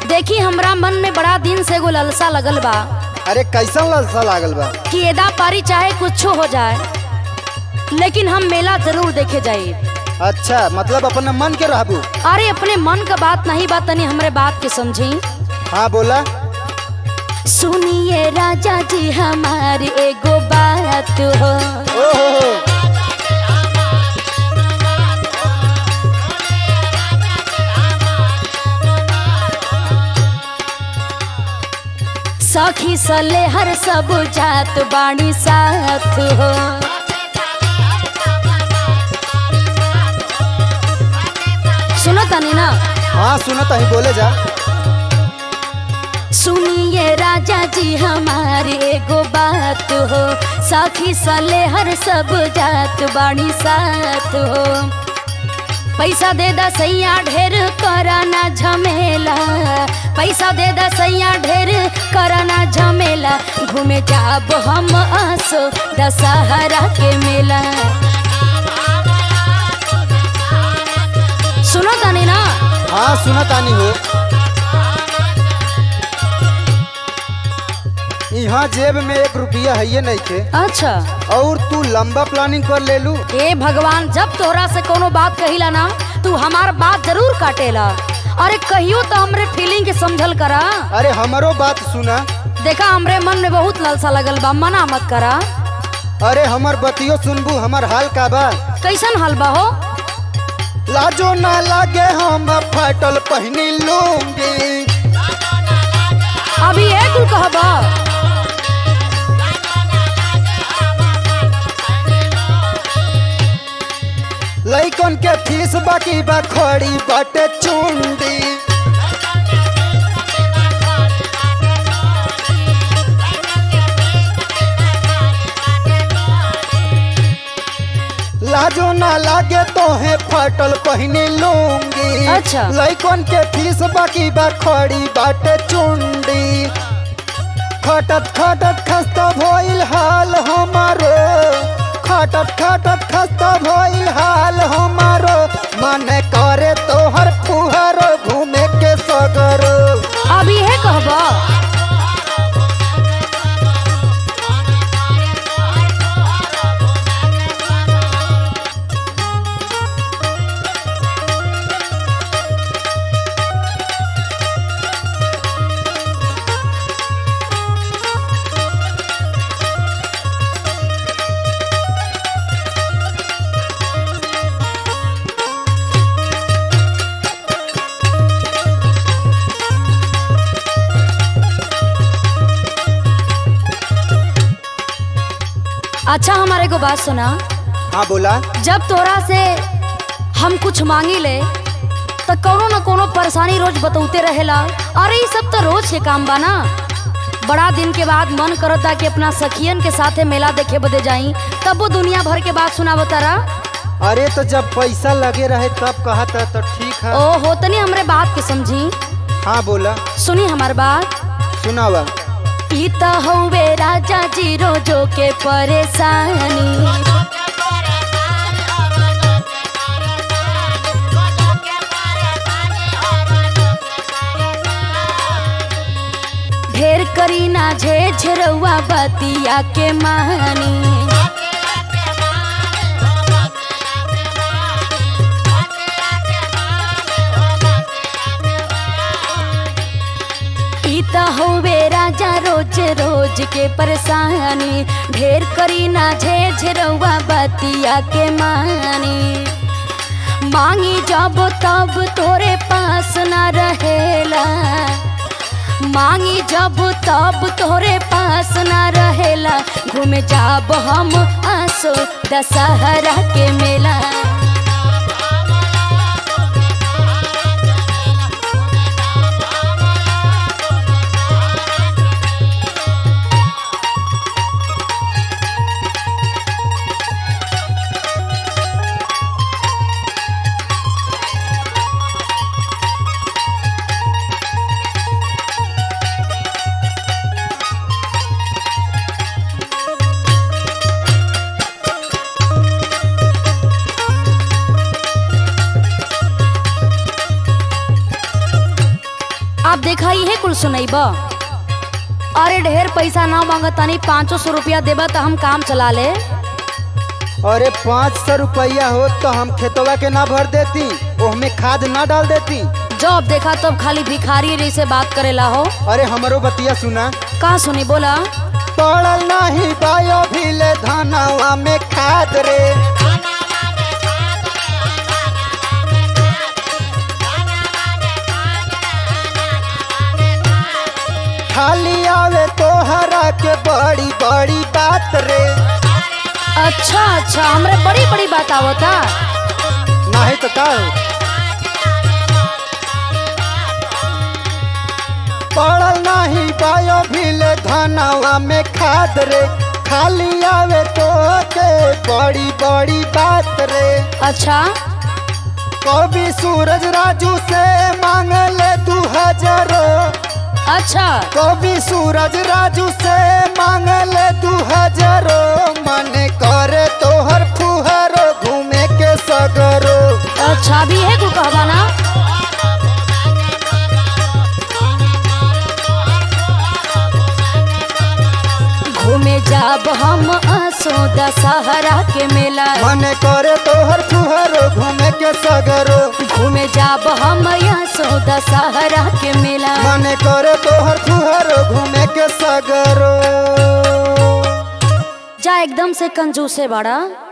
देखी हमरा मन में बड़ा दिन से एगो ललसा लगल बा अरे कैसन ललसा लागल बा कि एदा पारी चाहे कुछ हो जाए लेकिन हम मेला जरूर देखे जाए अच्छा मतलब अपने मन के रहबू अरे अपने मन का बात नहीं बात तनी हमरे बात के समझी हाँ बोला सुनिए राजा जी हमारी एगो बात हो ओहो हो सखी सले हर सब जात बाणी साथ हो सुनो तनी ना हाँ सुनो तही बोले जा सुनिए राजा जी हमारी एगो बात हो सखी सले हर सब जात बाणी साथ हो पैसा दे दा सैया ढेर कराना झमेला पैसा दे दा सैया ढेर कराना झमेला घूमे जाब हम आसो दशहरा के मेला सुनो तानी ना हाँ सुनो तानी हो यहाँ जेब में एक रुपया है नहीं थे अच्छा और तू लंबा प्लानिंग कर ले लू ए भगवान जब तोहरा से कोनो बात कहिला ना तू हमार बात जरूर काटेला अरे कहियो तो हमरे फीलिंग के समझल करा अरे हमारो बात सुना देखा हमरे मन में बहुत लालसा लगल बा मना मत करा अरे हमर बतियो सुनबू हमर हाल का बा कैसन हाल बा हो लाजो ना लागे हम फटल पहनी लूंगी अभी ये तू कहबा लइकन के फीस बाकी बा खड़ी बाटे चुंडी लाजो ना लागे तो है फटल पहनी लूंगी अच्छा। लइकन के फीस बाकी बा खड़ी बाटे चुंडी खटत खटत खस्ता भइल हाल हमारो खटत खटत खस्ता भइल हाल हमारो मन करे तोहर फुहर घूमे के सगरो अभी ये कहबा अच्छा हमारे को बात सुना हाँ बोला जब तोरा से हम कुछ मांगी ले तो कोनो न कोनो परेशानी रोज बतौते रहेला अरे ये सब तो रोज के काम बा ना बड़ा दिन के बाद मन करता कि अपना सखियन के साथे मेला देखे बदे जाई तब वो दुनिया भर के बात सुनावो तारा अरे तो जब पैसा लगे रहे तब कहा था तो ठीक है ओ हो तनी हमरे बात के समझी हाँ बोला सुनी हमार बात सुनावा ई त हौवे राजा जी रोजो के परेशानी ढेर करी ना झे झरौआ बतिया के मानी ई त हौवे राजा रोज रोज के परेशानी ढेर करी ना झे झरौआ बतिया के मानी मांगी जब तब तोरे पास ना रहेला मांगी जब तब तोरे पास ना रहेला घूमे जाब हम आसो दशहरा के मेला आप देखा ये कुल सुनैब अरे ढेर पैसा ना मांगत तनी पाँचो सौ रुपया देबा तो हम काम चला ले अरे पाँच सौ रुपया हो तो हम खेतवा के ना भर देती ओहमे खाद ना डाल देती जब देखा तब खाली भिखारी जैसे बात करेला हो अरे हमरो बतिया सुना का सुनी बोला पड़ल नहीं बायो भीले धनवा में खाद रे खाली आवे तोहरा के बड़ी बड़ी बात रे अच्छा अच्छा हमरे बड़ी बड़ी बात आवता नहीं तो का हो? पड़ल नहीं बायो भीले धनवा में खाद रे खाली आवे तो के बड़ी बड़ी बात रे अच्छा कभी सूरज राजू से मांग ले दू हजारो अच्छा कभी सूरज राजू से मांग ले दू हजारो मन करे तोहर फुहरो घूमे के सगरो अच्छा भी है कुल कहवा ना घूमे जाब हम आसो दशहरा के मेला मन करे तोहर फुहरो घूमे के सगरो घूमे जाब हम आसो दशहरा के मेला मन करे तोहर फुहरो घूमे के सगरो जा एकदम से कंजूसे बड़ा